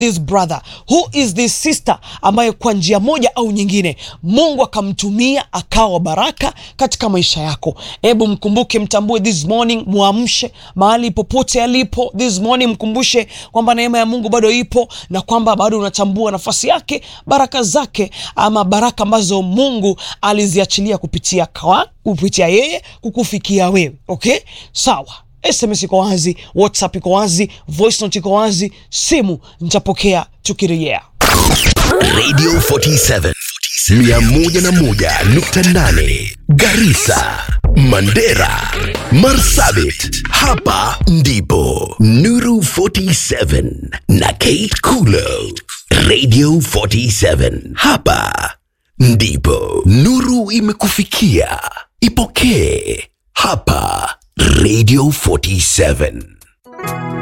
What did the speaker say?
this brother who is this sister ambaye kwa njia moja au nyingine mungu akamtumia akawa baraka katika maisha yako hebu mkumbuke mtambue this morning mwamshe mahali popote alipo this morning mkumbushe kwamba neema ya mungu bado ipo na kwamba bado unatambua nafasi yake baraka zake ama baraka ambazo mungu aliziachilia kupitia kawa, kupitia yeye kukufikia wewe okay sawa sms iko wazi whatsapp iko wazi voice note iko wazi simu nitapokea tukirejea Radio 47 101.8 Garissa, Mandera, Marsabit. Hapa ndipo Nuru 47 na Kate Kulo. Radio 47. Hapa ndipo Nuru imekufikia. Ipokee hapa Radio 47.